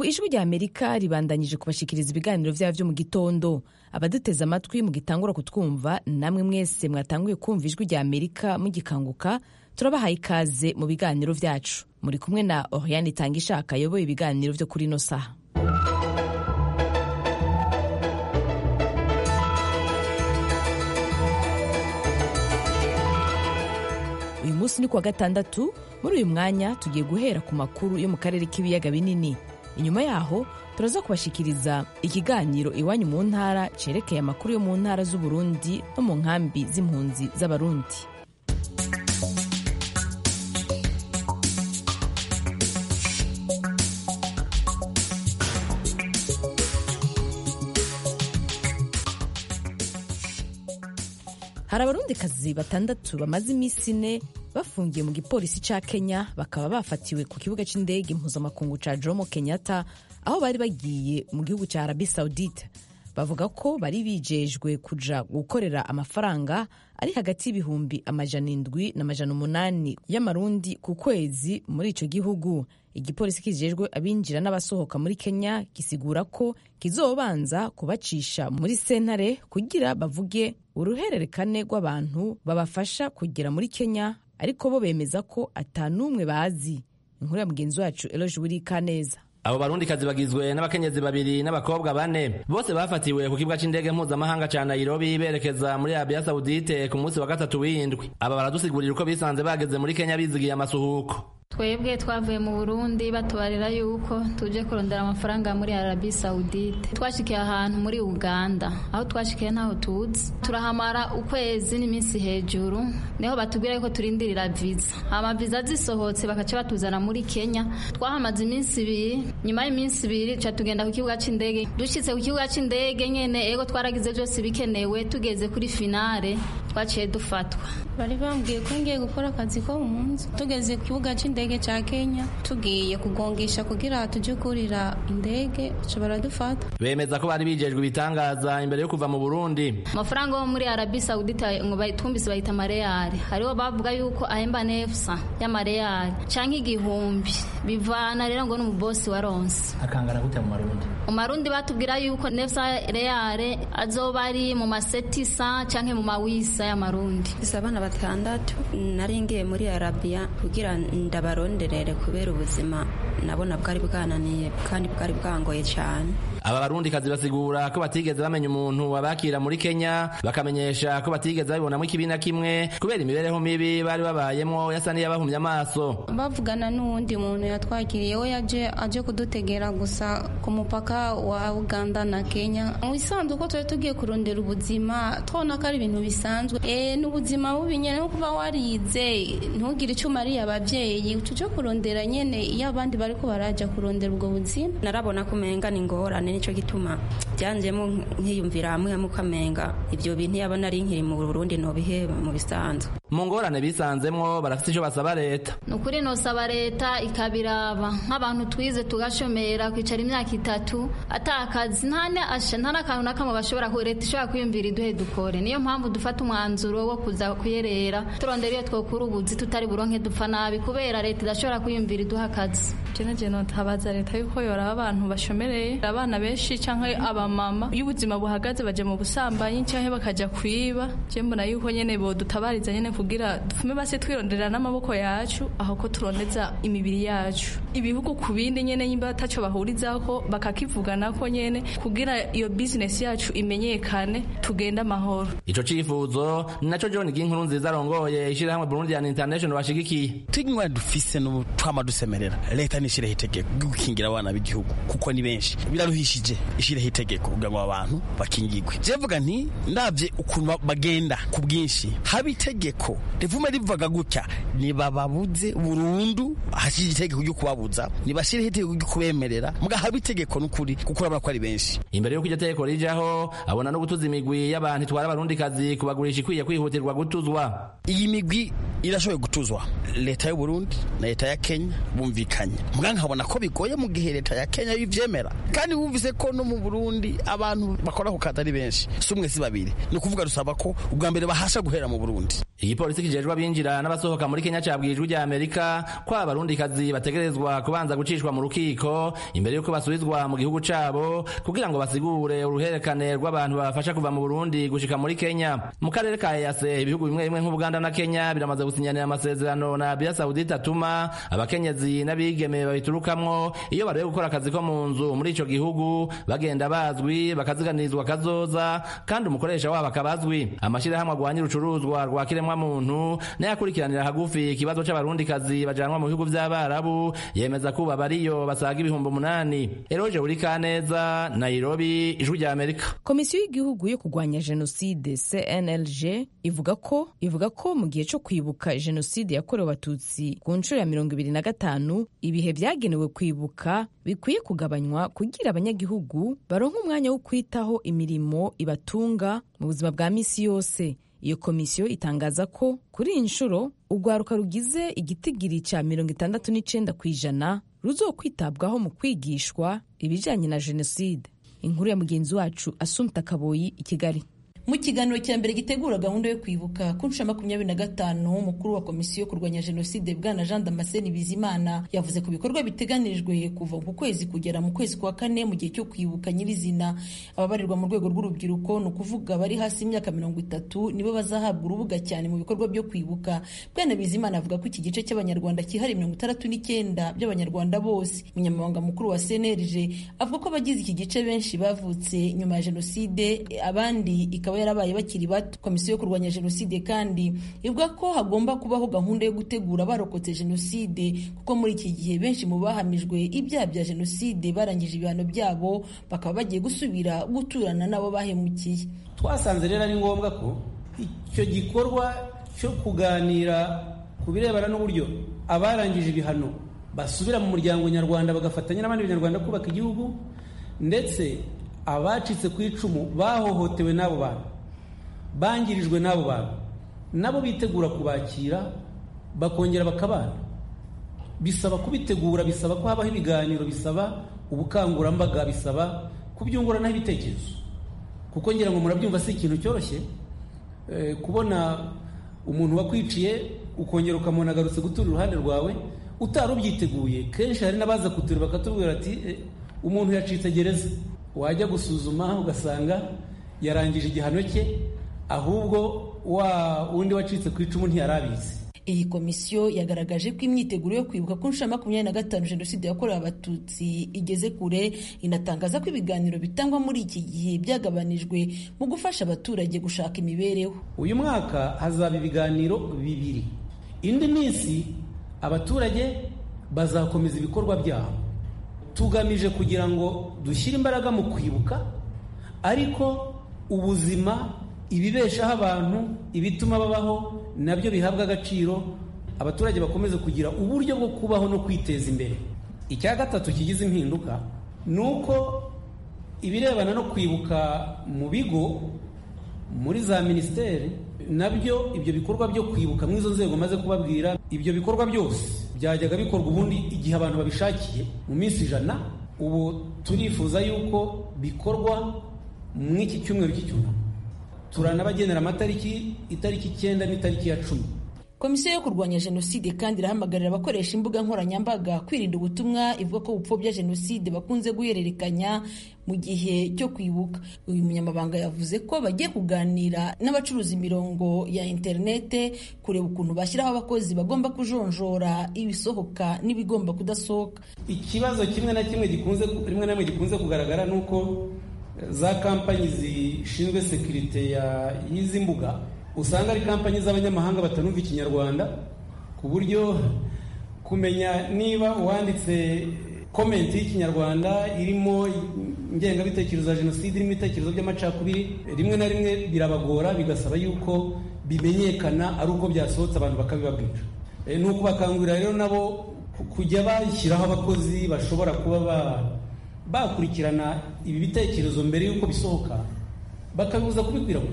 ubu ijwi rya amerika ribandanyije kubashikiriza ibiganiro vyabo vyo mu gitondo abaduteze amatwi mugitangura kutwumva namwe mwese mwatanguye kumva ijwi rya amerika mugikanguka turabahaye ikaze mu biganiro vyacu muri kumwe na oriane itanga ishaka ayoboye ibiganiro vyo kuri ino saha uyu munsi ni kuwa gatandatu muri uyu mwanya tugiye guhera ku makuru yo mu karere k'ibiyaga binini inyuma yaho turaza kubashikiriza ikiganiro iwanyu mu ntara cerekeye amakuru yo mu ntara z'uburundi no mu nkambi z'impunzi z'abarundi hari abarundikazi batandatu bamaze iminsi ine bafungiye mu gipolisi ca kenya bakaba bafatiwe ku kibuga c'indege mpuzamakungu ca jomo kenyatta aho bari bagiye mu gihugu ca arabi saudite bavuga ko bari bijejwe kuja gukorera amafaranga ari hagati y'ibihumbi amajana indwi n'amajana umunani y'amarundi ku kwezi muri ico gihugu igipolisi kijejwe abinjira n'abasohoka muri kenya gisigura ko kizobanza kubacisha muri sentare kugira bavuge uruhererekane rw'abantu babafasha kugera muri kenya ariko bo bemeza ko atanumwe bazi inkuru ya mugenzi wacu eloje wurikaneza abo barundikazi bagizwe n'abakenyezi babiri n'abakobwa bane bose bafatiwe ku kibuga c'indege mpuzamahanga ca nairobi berekeza muri arabiya sawudite ku munsi wa gatatu w'indwi aba baradusigurira uko bisanze bageze muri kenya bizigiye amasuhuko twebwe twavuye mu burundi batubarira yuko tuje kurondera amafaranga muri arabi saudite twashikiye ahantu muri uganda aho twashikiye ntaho tuzi turahamara ukwezi n'iminsi hejuru niho batubwira yuko turindirira viza hama viza zisohotse bakaca batuzana muri kenya twahamaze iminsi ibiri nyuma y'iminsi ibiri ca tugenda ku kibuga c'indege dushitse ku kibuga c'indege nyene ego twaragize vyose bikenewe tugeze kuri finale twaciye dufatwa bari bambwiye ko ngiye gukora akazi ko mu nzu tugeze ku kibuga c'indege ca kenya tugiye kugongesha kugira tuje kurira indege baca baradufata bemeza ko bari bijejwe ibitangaza imbere yo kuva mu burundi amafaranga yo muri arabi saudite ngo twumvise bayita amareyari hariho bavuga yuko ahemba nefsa y'amareyari canke igihumbi bivana rero ngo n'umubosi wa ronse akangana gute mu marundi mu marundi batubwira yuko nefsa reyare azoba ari mu masetisa canke mu mawisa y'amarundi gusa abana batandatu nari ngiye muri arabiya kugira ndabaronderere kubera ubuzima nabona bwari bwananiye kandi bwari bwangoye cyane aba barundikazi basigura ko batigeze bamenya umuntu wabakira muri kenya bakamenyesha ko batigeze babibonamo ikibi na kimwe kubera imibereho mibi bari babayemo yasa n'iyabahumye amaso bavugana n'uwundi muntu yatwakiriye we yaje aje kudutegera gusa ku mupaka wa uganda na kenya mu bisanzwe ko tuba tugiye kurondera ubuzima tubona ko ari ibintu bisanzwe e, n'ubuzima bubi nyene no kuba warize ntugire icyo umariye abavyeyi tuje kurondera nyene iyo abandi bariko baraja kurondera ubwo buzima narabona ko umenga ni ingorane nico gituma byanjemo nkiyumvira hamwe hamwe ukamenga ibyo bintu yabona ari nkiri mu burundi nobihe mu bisanzwe mu ngorane bisanzemwo barafite icyo basaba leta ni ukuri nosaba leta ikabiraba nk'abantu twize tugashomera kwicara imyaka itatu atakazi nta n'akantu na kamwe bashobora leta ishobora kwiyumvira iduhe dukore niyo mpamvu dufata umwanzuro wo kuza kuyerera turondera iyo twokura ubuzi tutari buronke dupfa nabi kubera leta idashobora kwiyumvira iduha akazi jene jene ntabaza leta yuko yoraba abantu bashomereye abana benshi canke abamama iyo ubuzima buhagaze baje mu busambanyi canke bakaja kwiba je mbona yuko nyene bodutabariza nyene kugira dufume base twironderera n'amaboko yacu aho ko turondeza imibiri yacu ibihugu ku bindi nyene nyimba ataco bahurizako bakakivuganako nyene kugira iyo business yacu imenyekane tugende amahoro ico cifuzo ni naco John Ginkuru nziza arongoye ishirahamwe Burundian International bashigikiye tigwa dufise no twama dusemerera leta nishireho itegeko gukingira abana b'igihugu kuko ni benshi biraruhishije ishireho itegeko kugira ngo abantu bakingirwe jevuga nti ndavye ukuntu bagenda ku bwinshi haba itegeko rivume rivuga gutya nibababuze burundu hashije itegeko ryo kubabuza nibashireho itegeko ryo kubemerera muga haba itegeko n'ukuri kuko urabona ko ari benshi imbere y'uko iryo tegeko rijaho abona no gutuza imigwi y'abantu itwara abarundikazi kubagurisha ikwiye kwihutirwa gutuzwa iyi migwi irashoboye gutuzwa leta y'u Burundi na leta ya Kenya bumvikanye muga nkabona ko bigoye mu gihe leta ya Kenya yivyemera kandi wumvise ko no mu Burundi abantu bakora ku kazi ari benshi si umwe si babiri ni ukuvuga rusaba ko ubwa mbere bahasha guhera mu Burundi igipolisi igipolisi kijejwe abinjira n'abasohoka muri kenya cabwiye ijwi rya amerika ko abarundikazi bategerezwa kubanza gucishwa mu rukiko imbere y'uko basubizwa mu gihugu cabo kugira ngo basigure uruherekane rw'abantu babafasha kuva mu burundi gushika muri kenya mu karere ka ease ibihugu bimwe bimwe nk'ubuganda na kenya biramaze gusinyanira amasezerano na arabia saudite atuma abakenyezi n'abigeme babiturukamwo iyo barebe gukora akazi ko mu nzu muri ico gihugu bagenda bazwi bakaziganirizwa kazoza kandi umukoresha wabo akaba azwi amashirahamwe agwanya urucuruzwa rwa kiremwa muntu nayo akurikiranira hagufi ikibazo c'abarundikazi bajanwa mu bihugu vy'abarabu yemeza kuba bariyo basaga ibihumbi umunani eroje buri kaneza nairobi ijwi rya amerika komisiyo y'igihugu yo kurwanya jenoside cnlg ivuga ko ivuga ko mu gihe cyo kwibuka jenoside yakorewe abatutsi ku nshuro ya mirongo ibiri na gatanu ibihe byagenewe kwibuka bikwiye kugabanywa kugira abanyagihugu baronke umwanya wo kwitaho imirimo ibatunga mu buzima bwa misi yose iyo komisiyo itangaza ko kuri iyi nshuro urwaruka rugize igitigiri cya mirongo itandatu n'icenda ku ijana ruzokwitabwaho mu kwigishwa ibijyanye na jenoside inkuru ya mugenzi wacu asumta kaboyi i kigali mu kiganiro cya mbere gitegura gahunda yo kwibuka ku nshuro makumyabiri na gatanu umukuru wa komisiyo yo kurwanya jenoside bwana jean damascene bizimana yavuze ku bikorwa biteganirijwe kuva ku kwezi kugera mu kwezi kwa kane mu gihe cyo kwibuka nyirizina ababarirwa mu rwego rw'urubyiruko ni ukuvuga bari hasi y'imyaka mirongo itatu nibo bazahabwa urubuga cyane mu bikorwa byo kwibuka bwana bizimana avuga ko iki gice cy'abanyarwanda cyihariye mirongo itandatu n'icyenda by'abanyarwanda bose umunyamabanga mukuru wa cnlg avuga ko abagize iki gice benshi bavutse nyuma ya jenoside abandi ikaba yarabaye bakiri bato komisiyo yo kurwanya jenoside kandi ivuga ko hagomba kubaho gahunda yo gutegura abarokotse jenoside kuko muri iki gihe benshi mu bahamijwe ibyaha bya jenoside barangije ibihano byabo bakaba bagiye gusubira guturana n'abo bahemukiye twasanze rero ari ngombwa ko icyo gikorwa cyo kuganira ku birebana n'uburyo abarangije ibihano basubira mu muryango nyarwanda bagafatanya n'abandi banyarwanda kubaka igihugu ndetse abacitse ku icumu bahohotewe n'abo bantu bangirijwe n'abo bantu nabo bitegura kubakira bakongera bakabana bisaba kubitegura bisaba ko habaho ibiganiro bisaba ubukangurambaga bisaba kubyunguranaho ibitekerezo kuko ngira ngo murabyumva si ikintu cyoroshye kubona umuntu wakwiciye ukongera ukamubona agarutse gutura iruhande rwawe utari ubyiteguye kenshi hari n'abaza kutura bakatubwira ati umuntu yacitse gereza wajya gusuzuma ugasanga yarangije igihano cye ahubwo wa wundi wacitse ku icumu ntiyarabizi iyi komisiyo yagaragaje ko imyiteguro yo kwibuka ku nshuro makumyabiri na gatanu jenoside yakorewe abatutsi igeze kure inatangaza ko ibiganiro bitangwa muri iki gihe byagabanijwe mu gufasha abaturage gushaka imibereho uyu mwaka hazaba ibiganiro bibiri indi minsi abaturage bazakomeza ibikorwa byabo tugamije kugira ngo dushyire imbaraga mu kwibuka ariko ubuzima ibibeshaho abantu ibituma babaho nabyo bihabwa agaciro abaturage bakomeze kugira uburyo bwo kubaho no kwiteza imbere icya gatatu kigize impinduka ni uko ibirebana no kwibuka mu bigo muri za minisiteri nabyo ibyo bikorwa byo kwibuka muri izo nzego maze kubabwira ibyo bikorwa byose byajyaga bikorwa ubundi igihe abantu babishakiye mu minsi ijana ubu turifuza yuko bikorwa mu iki cyumweru cy'icyunamo turanabagenera amatariki itariki icyenda n'itariki ya cumi komisiyo yo kurwanya jenoside kandi irahamagarira abakoresha imbuga nkoranyambaga kwirinda ubutumwa ivuga ko bupfobya jenoside bakunze guhererekanya mu gihe cyo kwibuka uyu munyamabanga yavuze ko bagiye kuganira n'abacuruza imirongo ya interinete kureba ukuntu bashyiraho abakozi bagomba kujonjora ibisohoka n'ibigomba kudasohoka ikibazo kimwe na kimwe gikunze rimwe na rimwe gikunze kugaragara ni uko za kampanyi zishinzwe sekirite y'izi mbuga usanga ari kampanyi z'abanyamahanga batanumva ikinyarwanda ku buryo kumenya niba uwanditse komenti y'ikinyarwanda irimo ingengabitekerezo ya jenoside irimo ibitekerezo by'amacakubiri rimwe na rimwe birabagora bigasaba yuko bimenyekana ari uko byasohotse abantu bakabibabwira ni ukubakangurira rero nabo kujya bashyiraho abakozi bashobora kuba bakurikirana ibi bitekerezo mbere y'uko bisohoka bakabibuza kubikwirakwiza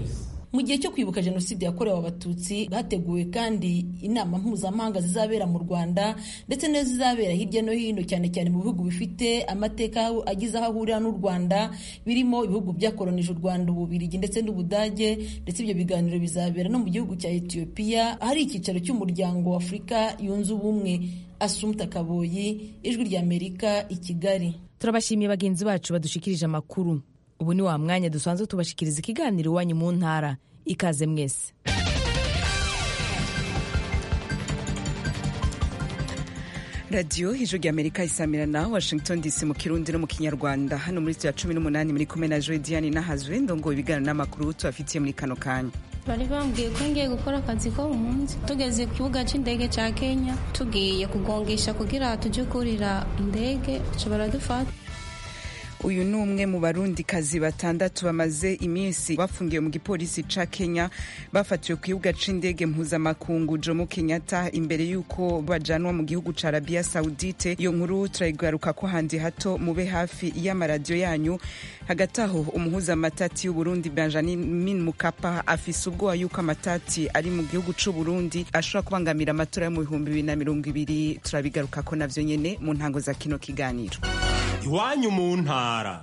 mu gihe cyo kwibuka jenoside yakorewe abatutsi hateguwe kandi inama mpuzamahanga zizabera mu rwanda ndetse n'izo zizabera hirya no hino cyane cyane mu bihugu bifite amateka agize aho ahurira n'u rwanda birimo ibihugu byakoronije u rwanda ububirigi ndetse n'ubudage ndetse ibyo biganiro bizabera no mu gihugu cya etiyopiya ahari icyicaro cy'umuryango wa afurika yunze ubumwe asumta kaboyi ijwi ry'amerika i kigali turabashimiye bagenzi bacu badushikirije amakuru ubu ni wa mwanya dusanzwe tubashikiriza ikiganiro iwanyu mu ntara ikaze mwese radiyo ijwi ry'amerika isamira na washington dc mu kirundi no mu kinyarwanda hano muri ya cumi n'umunani muri kumwe na joy diane nahazwe ndongo ibiganiro n'amakuru tubafitiye muri kano kanya bari bambwiye ko ngiye gukora akazi ko munsi tugeze ku kibuga cy'indege cya kenya tugiye kugongesha kugira tujye kurira indege baradufata uyu ni umwe mu barundikazi batandatu bamaze iminsi bafungiwe mu gipolisi ca kenya bafatiwe ku kibuga c'indege mpuzamakungu jomo kenyatta imbere y'uko bajanwa mu gihugu ca arabiya saudite iyo nkuru turayigaruka ko handi hato mube hafi y'amaradiyo yanyu hagati aho umuhuza amatati y'uburundi benjamin mukapa afise ubwoba y'uko amatati ari mu gihugu c'uburundi ashobora kubangamira amatora yo mu bihumbi bibiri na mirongo ibiri turabigaruka ko navyo nyene mu ntango za kino kiganiro iwanyu mu ntara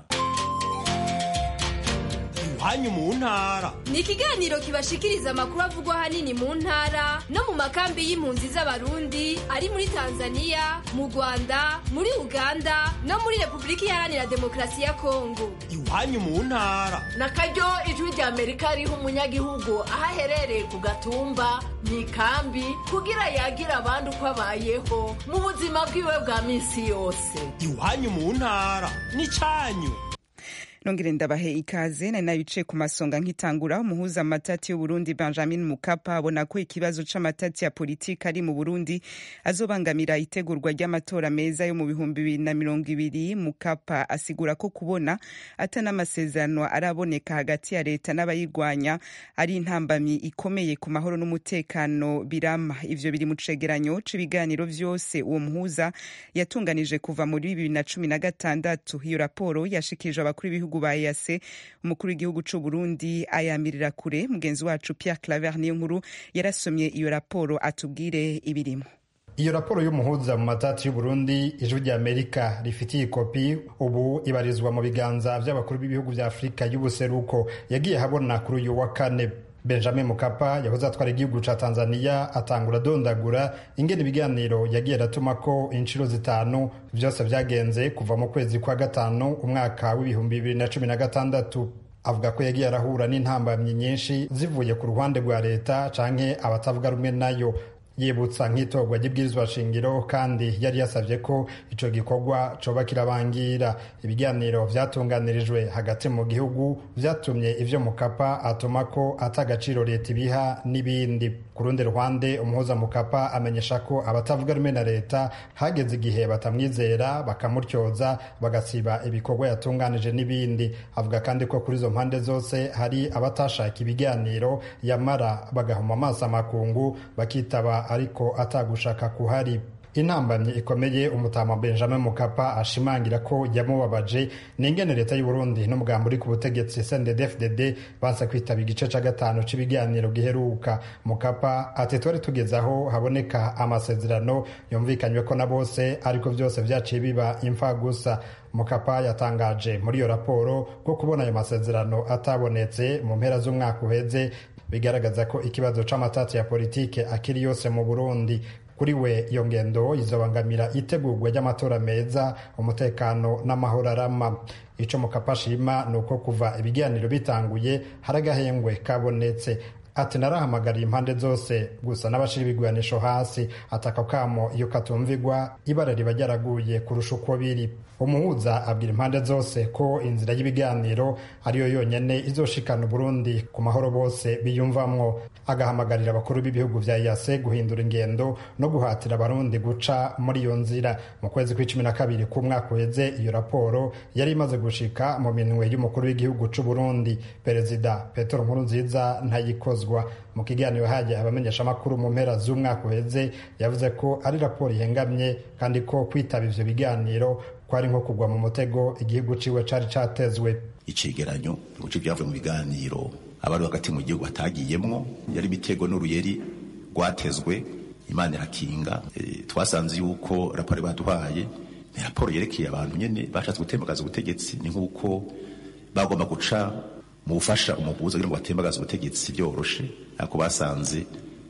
iwanyu mu ntara ni ikiganiro kibashikiriza amakuru avugwa ahanini mu ntara no mu makambi y'impunzi z'abarundi ari muri tanzania mu rwanda muri uganda no muri repubulika iharanira demokarasi ya kongo iwanyu mu ntara na karyo ijwi rya amerika riha umunyagihugu aho aherereye ku gatumba mu ikambi kugira yagira abandi uko abayeho mu buzima bwiwe bwa minsi yose iwanyu mu ntara ni cyanyu nongere ndabahe ikaze nari nabicaye ku masonga nkitangura umuhuza amatati y'uburundi benjamin mukapa abona ko ikibazo c'amatati ya politiki ari mu burundi azobangamira itegurwa ry'amatora meza yo mu bihumbi bibiri na mirongo ibiri mukapa asigura ko kubona ata n'amasezerano araboneka hagati ya leta n'abayirwanya ari intambamyi ikomeye ku mahoro n'umutekano birama ivyo biri mu cegeranyo c'ibiganiro vyose uwo muhuza yatunganije kuva muri bibiri na cumi na gatandatu iyo raporo yashikirijwe abakuru b'ibihugu ba EAC umukuru w'igihugu c'u Burundi ayamirira kure mugenzi wacu Pierre Claver niyo nkuru yarasomye iyo raporo atubwire ibirimo iyo raporo y'umuhuza mu matati y'uburundi ijwi rya amerika rifitiye ikopi ubu ibarizwa mu biganza by'abakuru b'ibihugu vya afurika y'ubuseruko yagiye habona kuri uyu wa kane benjamin mukapa yahoze atwara igihugu ca tanzania atangura adondagura ingene ibiganiro yagiye aratuma ko inshuro zitanu vyose vyagenze kuva mu kwezi kwa gatanu umwaka w'ibihumbi bibiri na cumi na gatandatu avuga ko yagiye arahura n'intambamyi nyinshi zivuye ku ruhande rwa leta canke abatavuga rumwe nayo yibutsa nk'itorwa ry'ibwirizwa shingiro kandi yari yasabye ko ico gikorwa coba kirabangira ibiganiro vyatunganirijwe hagati mu gihugu vyatumye ivyo mukapa atuma ko ata agaciro leta ibiha n'ibindi ku rundi ruhande umuhuza mukapa amenyesha ko abatavuga rumwe na leta hageze igihe batamwizera bakamutyoza bagasiba ibikorwa yatunganije n'ibindi avuga kandi ko kuri izo mpande zose hari abatashaka ibiganiro yamara bagahuma amaso amakungu bakitaba ariko atagushaka kuhari intambamyi ikomeye umutama benjamin mukapa ashimangira ko yamubabaje ni ingene leta y'uburundi n'umugambi uri ku butegetsi sndfdd banse kwitaba igice ca gatanu c'ibiganiro giheruka mukapa ati twari tugeze aho haboneka amasezerano yumvikanywe ko na bose ariko vyose vyaciye biba imfa gusa mukapa yatangaje muri iyo raporo ko kubona ayo masezerano atabonetse mu mpera z'umwaka uheze bigaragaza ko ikibazo c'amatati ya politike akiri yose mu burundi kuri we iyo ngendo izobangamira itegurwa ry'amatora meza umutekano n'amahoro arama ico mukapa ashima ni uko kuva ibiganiro bitanguye hari agahengwe kabonetse ati narahamagariye impande zose gusa n'abashira ibigwanisho hasi ataka kamo iyo katumvigwa ibara riba ryaraguye kurusha uko biri umuhuza abwira impande zose ko inzira y'ibiganiro ariyo yonyene izoshikana Burundi ku mahoro bose biyumvamwo agahamagarira abakuru b'ibihugu vya yase guhindura ingendo no guhatira abarundi guca muri iyo nzira mu kwezi kw'icumi na kabiri k'umwaka uheze iyo raporo yari imaze gushika mu minwe y'umukuru w'igihugu c'u Burundi perezida Petero Nkurunziza ntayikozwa mu kiganiro hagiye abamenyeshamakuru mu mpera z'umwaka uheze yavuze ko ari raporo ihengamye kandi ko kwitaba ivyo biganiro kwari nko kugwa mu mutego igihugu ciwe cari catezwe icegeranyo ibice vyavuye mu biganiro abari hagati mu gihugu batagiyemwo yari ibitego n'uruyeri rwatezwe imana irakinga e, twasanze yuko raporo baduhaye ni raporo yerekeye abantu nyene bashatse gutembagaza ubutegetsi ni nk'uko bagomba guca mu bufasha umuguza kugira ngo batembagaze ubutegetsi byoroshe ariko basanze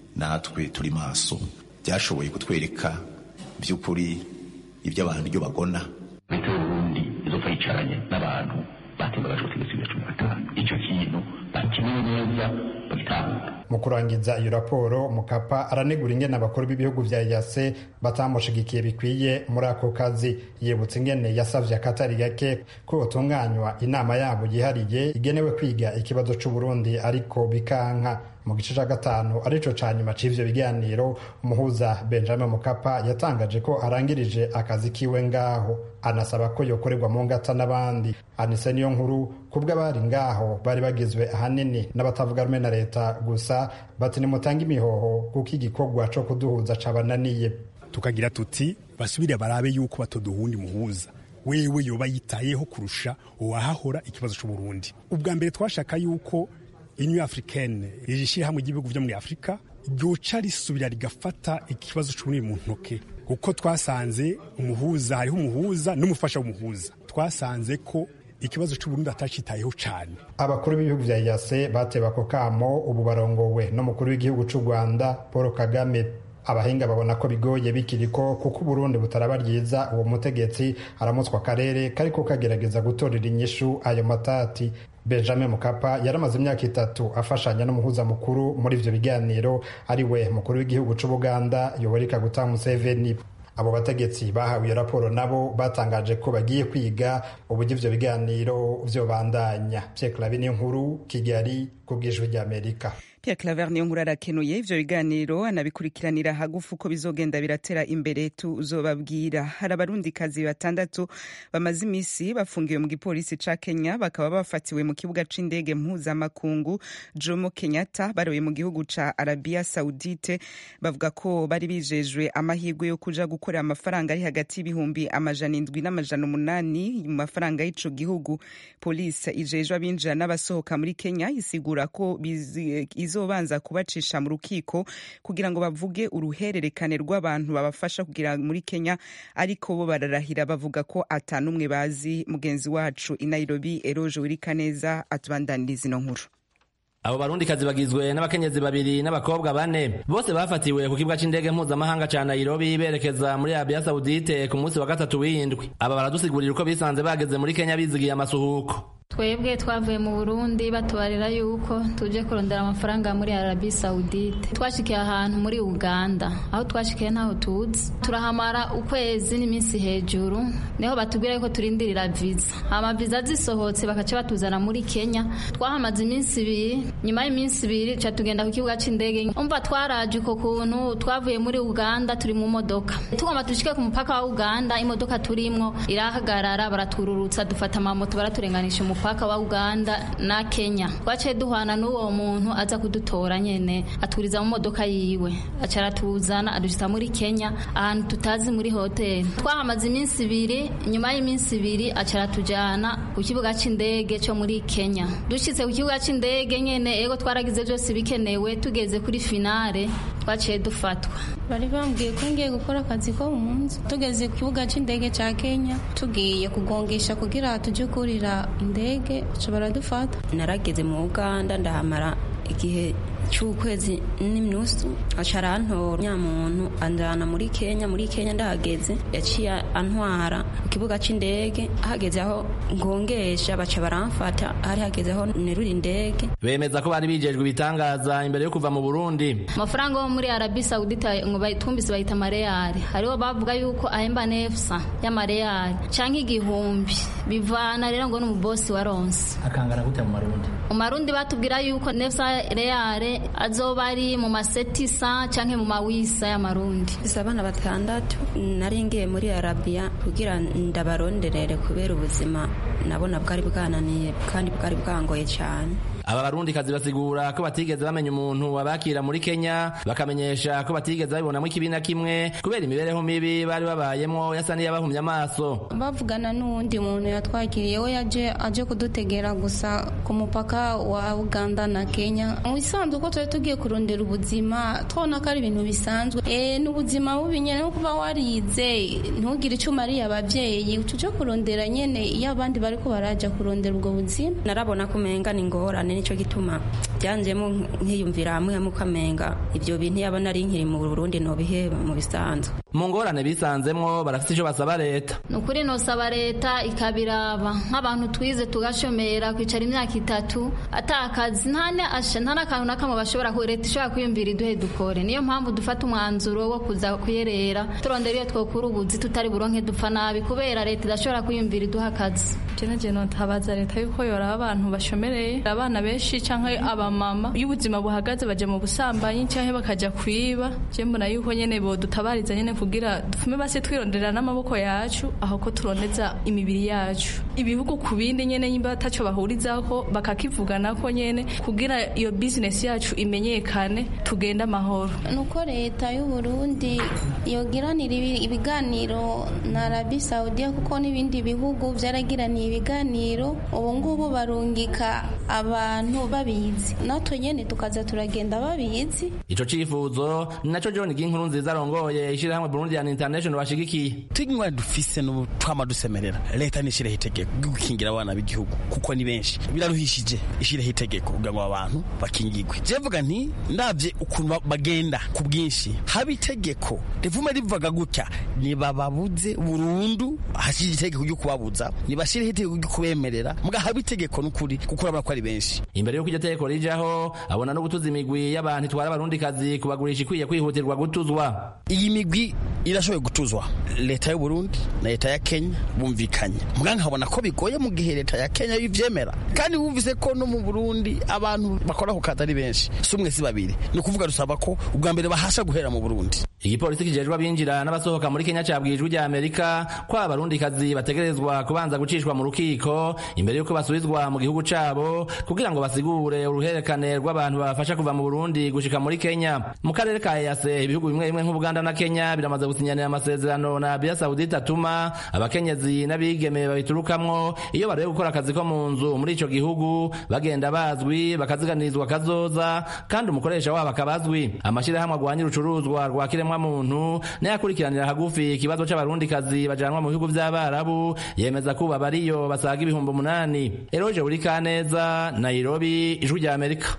natwe turi maso byashoboye kutwereka by'ukuri ibyo abantu ibyo bagona leta y'uburundi izopfa yicaranye n'abantu batembagaje ubutegetsi bwa cumi na gatanu icyo kintu bakimenye neza bagitahura mu kurangiza iyo raporo mukapa aranegura ingene abakuru b'ibihugu vya yase batamushigikiye bikwiye muri ako kazi yibutsa ingene yasavye akatari gake ko hotunganywa inama yabo yihariye igenewe kwiga ikibazo c'uburundi ariko bikanka mu gice ca gatanu arico ca nyuma c'ivyo biganiro umuhuza benjamin mukapa yatangaje ko arangirije akazi kiwe ngaho anasaba ko yokorerwa mu ngata n'abandi anise niyo nkuru kubwo abari ngaho bari bagizwe ahanini n'abatavuga rumwe na leta gusa bati nimutange imihoho kuko igikorwa co kuduhuza cabananiye tukagira tuti basubire barabe yuko batoduhundi muhuza wewe yoba yitayeho kurusha uwahahora ikibazo c'uburundi ubwa mbere twashaka yuko union africaine rishyirahamwe ry'ibihugu vyo muri afurika ryoca risubira rigafata ikibazo c'uburundi mu ntoke kuko twasanze umuhuza hariho umuhuza n'umufasha w'umuhuza twasanze ko ikibazo c'uburundi atacitayeho cane abakuru b'ibihugu vya yase bateba ako kamo ubu barongowe n'umukuru w'igihugu c'u rwanda paul kagame abahinga babona ko bigoye bikiriko kuko uburundi butaraba ryiza uwo mutegetsi aramutswa akarere kariko kagerageza gutorera inyishu ayo matati benjamin mukapa yaramaze imyaka itatu afashanya n'umuhuza mukuru muri ivyo biganiro ari we mukuru w'igihugu c'ubuganda yoweri kaguta museveni abo bategetsi bahawe iyo raporo nabo batangaje ko bagiye kwiga uburyo ivyo biganiro vyobandanya pierre clave niyo nkuru kigali ku bw'ijwi ry'amerika Pierre Claver niyo nkuru arakenuye ivyo biganiro anabikurikiranira hagufu uko bizogenda biratera imbere tuzobabwira hari abarundikazi batandatu bamaze imisi bafungiwe mu gipolisi ca Kenya bakaba bafatiwe mu kibuga c'indege mpuzamakungu Jomo Kenyatta baroye mu gihugu ca Arabia Saudite bavuga ko bari bijejwe amahirwe yo kuja gukorera amafaranga ari hagati y'ibihumbi amajana indwi n'amajana umunani mu mafaranga y'ico gihugu polisi ijejwe abinjira n'abasohoka muri Kenya isigura ko bizi izobanza kubacisha mu rukiko kugira ngo bavuge uruhererekane rw'abantu babafasha kugira muri Kenya ariko bo bararahira bavuga ko atanumwe bazi mugenzi wacu i Nairobi Eroje Wirikaneza atubandaniriza ino nkuru abo barundikazi bagizwe n'abakenyezi babiri n'abakobwa bane bose bafatiwe ku kibuga c'indege mpuzamahanga ca Nairobi berekeza muri Arabia Saudite ku munsi wa gatatu w'indwi aba baradusigurira uko bisanze bageze muri Kenya bizigiye amasuhuko twebwe twavuye mu burundi batubarira yuko tuje kurondera amafaranga muri arabi saudite twashikiye ahantu muri uganda aho twashikiye ntaho tuzi turahamara ukwezi n'iminsi hejuru niho batubwira yuko turindirira viza hama viza zisohotse bakaca batuzana muri kenya twahamaze iminsi ibiri nyuma y'iminsi ibiri ca tugenda ku kibuga c'indege umva twaraje uko kuntu twavuye muri uganda turi mu modoka tugomba dushike ku mupaka wa uganda imodoka turimwo irahagarara baratururutsa dufata amamoto baraturenganisha umupaka wa Uganda na Kenya twaciye duhana n'uwo muntu aza kudutora nyene aturiza mu modoka yiwe aca aratuzana adushitsa muri Kenya ahantu tutazi muri hoteli twahamaze iminsi ibiri nyuma y'iminsi ibiri aca aratujana ku kibuga c'indege co muri Kenya dushitse ku kibuga c'indege nyene ego twaragize byose bikenewe tugeze kuri finale twaciye dufatwa bari bambwiye ko ngiye gukora akazi ko mu nzu tugeze ku kibuga c'indege ca Kenya tugiye kugongesha kugira tuje kurira indege baca baradufata narageze mu uganda ndahamara igihe cy'ukwezi n'inusu aca arantora nyamuntu anjana muri kenya muri kenya ndahageze yaciye antwara ku kibuga c'indege hageze aho ngongesha baca baramfata hari hageze aho nerura indege bemeza ko bari bijejwe ibitangaza imbere yo kuva mu burundi amafaranga yo muri arabi saudita ngo twumvise bayita amareyari hariho bavuga yuko ahemba nefsa y'amareyari canke igihumbi bivana rero ngo n'umubosi wa ronse akangana gute mu marundi mu marundi batubwira yuko nefsa reyare azoba ari mu masetisa canke mu mawisa y'amarundi isi abana batandatu nari ngiye muri arabiya kugira ndabaronderere kubera ubuzima nabona bwari bwananiye kandi bwari bwangoye cyane aba barundikazi basigura ko batigeze bamenya umuntu abakira muri kenya bakamenyesha ko batigeze babibonamo ikibi na kimwe kubera imibereho mibi bari babayemwo yasa n'iyabahumye amaso bavugana n'uwundi muntu yatwakiriye we yaje aje kudutegera gusa ku mupaka wa uganda na kenya mu bisanzwe uko twari tugiye kurondera ubuzima tubona ko ari ibintu bisanzwe e, ni ubuzima bubi nyene no kuba warize ntugire icyo umariye abavyeyi tuje kurondera nyene iyo abandi bariko baraja kurondera ubwo buzima narabona ko umenga ni ingorane nico gituma byanjemo nkiyumvira hamwe hamwe ukamenga ibyo bintu yabona ari nkiri mu burundi nobiheba mu bisanzwe mu ngorane bisanzemwo barafite icyo basaba leta ni ukuri nosaba leta ikabiraba nk'abantu twize tugashomera kwicara imyaka itatu atakazi nta n'akantu na kamwe bashobora leta ishobora kwiyumvira iduhe dukore niyo mpamvu dufata umwanzuro wo kuza kuyerera turondera iyo twokura ubuzi tutari buronke dupfa nabi kubera leta idashobora kwiyumvira iduha akazi jene jene ntabaza leta yuko yoraba abantu bashomereye abana benshi canke abamama iyo ubuzima buhagaze baja mu busambanyi canke bakaja kwiba je mbona yuko nyene bodutabariza nyene kugira dufume basi twironderera n'amaboko yacu aho ko turondeza imibiri yacu ibihugu ku bindi nyene nyimba ataco bahurizako bakakivuganako nyene kugira iyo business yacu imenyekane tugende amahoro nuko leta y'u Burundi yogiranira ibiganiro na Arabie Saudia kuko n'ibindi bihugu vyaragiraniye ibiganiro ubu ngubu barungika abantu babizi natwe nyene tukaza turagenda babizi ico cifuzo ni naco John Ginkuru nziza arongoye ishirahamwe Burundian International bashigikiye tunywa dufise n'ubu twama dusemerera leta nishireho itegeko ryo gukingira abana b'igihugu kuko ni benshi biraruhishije ishireho itegeko kugira ngo abantu bakingirwe je mvuga nti ndavye ukuntu bagenda ku bwinshi haba itegeko rivume rivuga gutya nibababuze burundu hashije itegeko ryo kubabuza nibashireho itegeko ryo kubemerera muga haba itegeko n'ukuri kuko urabona ko ari benshi imbere y'uko iryo tegeko rijaho abona no gutuza imigwi y'abantu itwara abarundikazi kubagurisha ikwiye kwihutirwa gutuzwa iyi migwi irashoboye gutuzwa leta y'u Burundi na leta ya Kenya bumvikanye muga nkabona ko bigoye mu gihe leta ya Kenya yivyemera kandi wumvise ko no mu Burundi abantu bakora ku kazi ari benshi si umwe si babiri ni ukuvuga dusaba ko ubwa mbere bahasha guhera mu Burundi igipolisi kijejwe abinjira n'abasohoka muri Kenya cabwijwe rya Amerika ko abarundikazi bategerezwa kubanza gucishwa mu rukiko imbere y'uko basubizwa mu gihugu cabo kugira ngo basigure uruherekane rw'abantu babafasha kuva mu Burundi gushika muri Kenya mu karere ka EAC ibihugu bimwe bimwe nk'Ubuganda na Kenya biramaze gusinyanira amasezerano na Arabia Saudite atuma abakenyezi n'abigeme babiturukamwo iyo barebe gukora akazi ko mu nzu muri ico gihugu bagenda bazwi bakaziganirizwa kazoza kandi umukoresha wabo akabazwi amashirahamwe agwanya urucuruzwa rwa kiremwa muntu nayo akurikiranira hagufi ikibazo c'abarundikazi bajanwa mu bihugu vy'abarabu yemeza kuba bariyo basaga ibihumbi umunani eroje buri kaneza nairobi ijwi rya amerika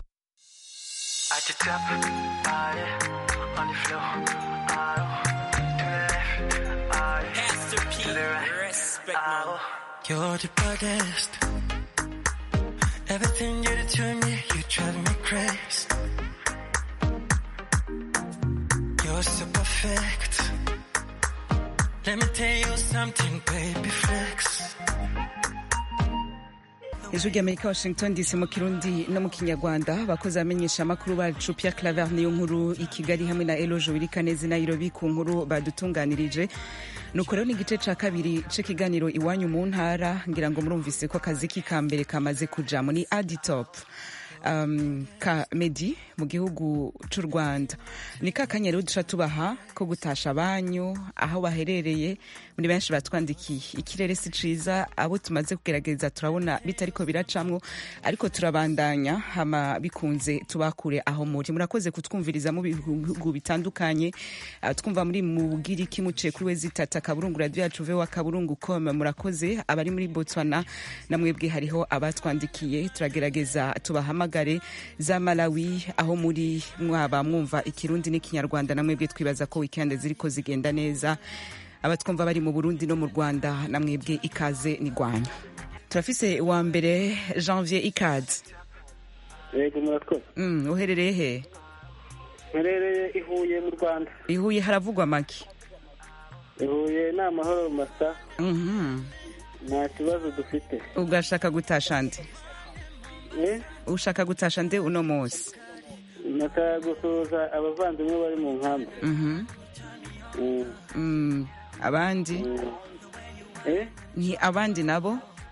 You're the baddest. Everything you do to me, you drive me crazy. You're so perfect. Let me tell you something, baby flex. ijwi ry'amerika washington dc mu kirundi no mu kinyarwanda bakozi bamenyesha amakuru bacu pierre claver niyo nkuru i kigali hamwe na eloge wirikanezi nairobi ku nkuru badutunganirije nuko rero ni igice ca kabiri c'ikiganiro iwanyu mu ntara ngira ngo murumvise ko akazi k'ikambere kamaze kujamo ni aditop um, ka medi mu gihugu c'u rwanda ni ka kanya rero duca tubaha ko gutasha banyu aho baherereye muri benshi batwandikiye ikirere si ciza abo tumaze kugerageza turabona bitariko biracamwo ariko turabandanya hama bikunze tubakure aho muri murakoze kutwumviriza mu bihugu bitandukanye uh, twumva muri mu bugiriki muciye kuri wezi tata kaburungu radio yacu vewa kaburungu com murakoze abari muri botswana namwebwe hariho abatwandikiye turagerageza tubahamagare za malawi aho muri mwaba mwumva ikirundi n'ikinyarwanda namwebwe twibaza ko weekend ziriko zigenda neza abatwumva bari mu burundi no mu rwanda namwebwe ikaze ni rwanyu turafise uwa mbere janvier ikaze yego murakoze mm, uherereye he mperereye i huye mu rwanda i huye haravugwa make i huye ni amahoro masa Mhm. nta kibazo dufite ugashaka gutasha nde Eh, ushaka gutasha nde uno munsi nashaka gusuhuza abavandimwe bari mu nkambi Mhm. Mm, Mm, abandi eh, ni abandi nabo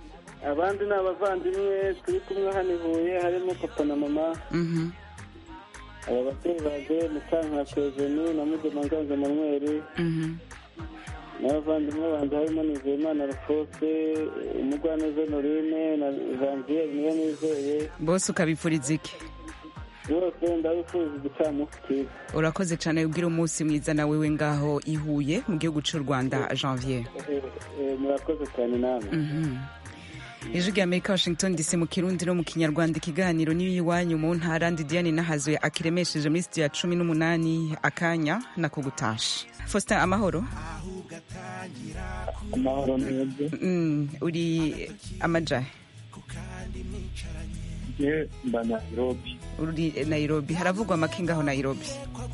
abandi ni abavandimwe turi kumwe hano i huye harimo papa na mama Mhm. aba babyeyi baje mukankaka eugenie na mugema nganza manweri Mhm. n'abavandimwe banjye harimo nizeyimana rufose umugwaneza norine na janvier niyo nizeye bose ukabipfuriza iki bose ndabifuza igicamunsi cyiza urakoze cyane ubwira umunsi mwiza nawe we ngaho ihuye mu gihugu cy'u rwanda janvier Eh, eh, murakoze cyane namwe Mhm. ijwi rya amerika washington dc mu kirundi no mu kinyarwanda ikiganiro n'iwanyu mu ntara ndi diane nahazuye akiremesheje muri sitidiyo ya cumi n'umunani akanya nako gutasha faustin amahoro amahoro mwebwe Mm, uri amajahe je mba nairobi uri nairobi haravugwa amakinga aho nairobi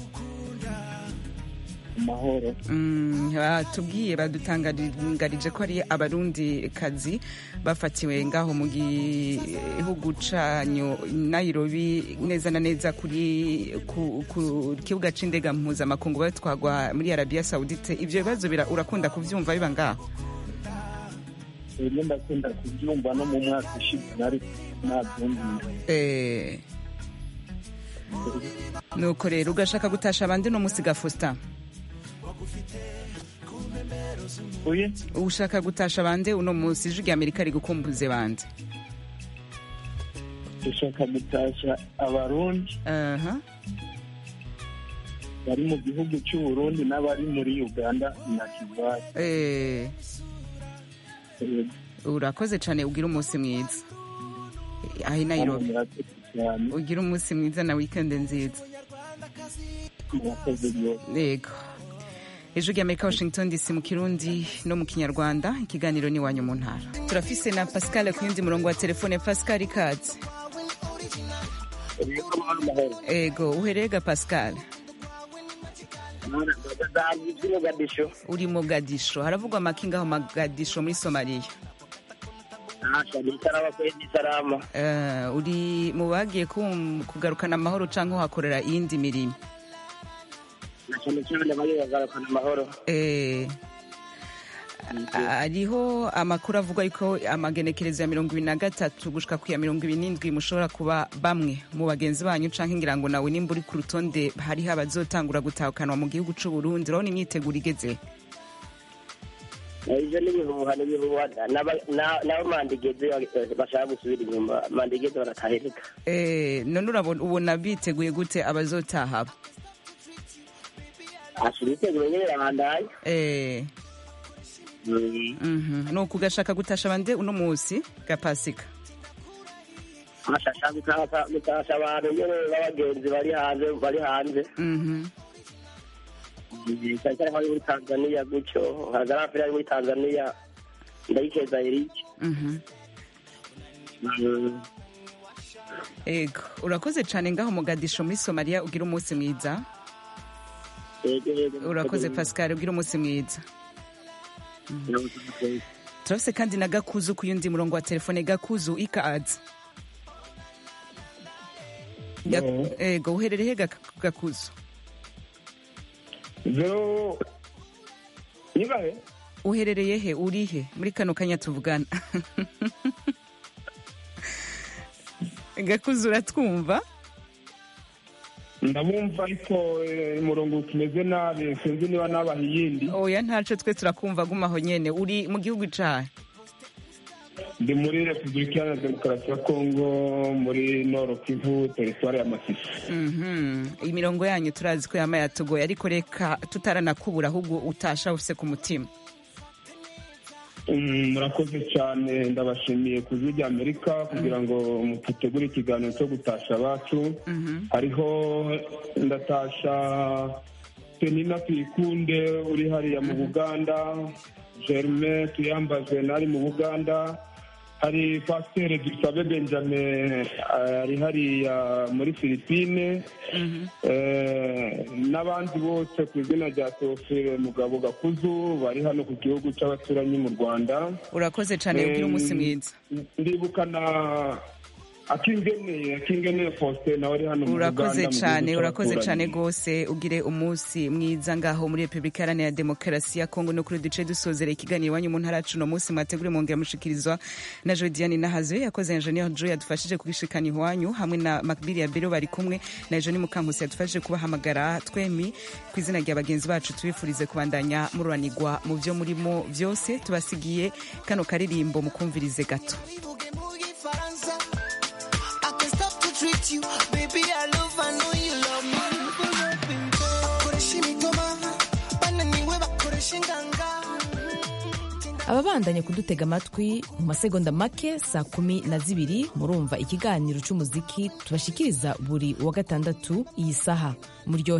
amahoro Mm, batubwiye badutangarije ko ari abarundi kazi bafatiwe ngaho mu gihugu canyu nairobi neza na neza kuri ku, ku kibuga c'indega mpuzamakungu batwagwa muri arabiya saudite ivyo bibazo bira- urakunda kuvyumva biba ngaho rimwe ndakunda kubyumva no mu mwaka ushize nari nabyumvira Eh, nuko rero ugashaka gutasha abandi no musiga Faustin uye ushaka gutasha bande uno munsi ijwi rya amerika rigukumbuze bande dushaka gutasha abarundi aha bari mu gihugu cy'uburundi n'abari muri uganda na kigali Eh, urakoze cyane ugira umunsi mwiza aho i nairobi ugira umunsi mwiza na wikendi nziza murakoze rwose yego ijwi rya amerika washington dc mu kirundi no mu kinyarwanda ikiganiro ni iwanyu mu ntara turafise na pascal ku yundi murongo wa telefone pascal ikaze ego uherega pascal Mogadisho uri mogadisho haravugwa amakinga aho mogadisho muri somaliya Salama kweli salama Eh, uri mu bagiye kum- kugarukana amahoro cyangwa uhakorera iyindi mirimo na cyane cyane bari bagarukana amahoro Eh, hariho amakuru avuga yuko amagenekerezo ya mirongo ibiri na gatatu gushika ku ya mirongo ibiri n'indwi mushobora kuba bamwe mu bagenzi banyu canke ngira ngo nawe nimba uri ku rutonde hariho abazotangura gutahukanwa mu gihugu c'u Burundi urabona imyiteguro igeze ibyo ni ibihuha ni ibihuha N'aba- na- nabo mandigeze bashaka gusubira inyuma mandigeze baratahereka Eh, none urabona ubona biteguye gute abazotaha aba ashira iteguro nyine birabandaye Eh, mhm. nuko ugashaka gutasha bande uno munsi ga pasika amashasha gutashya gutashya abantu nyine b'abagenzi bari hanze bari hanze Mhm. cyane cyane nk'abari muri tanzaniya gutyo nka garafiri ari muri tanzaniya ndayikeza eric Mhm. ego urakoze cyane ngaho mugadisho muri somaliya ugira umunsi mwiza urakoze pascal ugira umunsi mwiza turafise kandi na gakuzu ku yundi murongo wa telefone gakuzu ikaze Ga- ego uherereye he Gak- gakuzu zo nibahe uherereye he uri he muri kano kanya tuvugana gakuzu uratwumva ndabumva ariko eh, umurongo tumeze nabi sinzi niba nabaha iyindi oya ntaco twe turakumva gumaho nyene uri mu gihugu cahe ndi muri repubulika iharanira demokarasi ya kongo muri noro kivu teritwari ya masisi Mhm. imirongo yanyu turazi ko yama yatugoye ariko reka tutaranakubura ahubwo utasha ufise ku mutima Mm, murakoze cyane ndabashimiye ku ijwi rya amerika kugira ngo mutegure ikiganiro cyo gutasha abacu hariho ndatasha penina tuyikunde uri hariya mu buganda germain tuyambaze nari mu buganda hari pasiteri dusabe benjamin eh, ari hariya muri filipine Eh, n'abandi bose ku izina rya teofile mugabo gakuzu bari hano ku gihugu cy'abaturanyi mu rwanda urakoze cyane ugira umunsi mwiza ndibuka na akingeneye akingeneye faustin nawe ari hano mu urakoze Uganda, mu cyane gihugu urakoze cy'abaturanyi. cyane rwose ugire umunsi mwiza ngaho muri repubulika iharanira demokarasi ya kongo no kuri duce dusozera ikiganiro iwanyu mu ntara yacu uno munsi mwategure mwongera mushikirizwa na jodiane nahazo yakoze enjeniyeri jo yadufashije kubishikana iwanyu hamwe na makbiri ya bero bari kumwe na joni mukankusi yadufashije kubahamagara twemi ku izina rya bagenzi bacu tubifurize kubandanya mururanirwa mu byo murimo byose tubasigiye kano karirimbo mukumvirize gato Faransa. I can stop to treat you, baby. I love, I know you love me. Bakoresha imitoma, bananiwe bakoresha inganga. ababandanya kudutega amatwi mu masegonda make saa kumi na zibiri murumva ikiganiro cy'umuziki tubashikiriza buri wa gatandatu iyi saha muryohe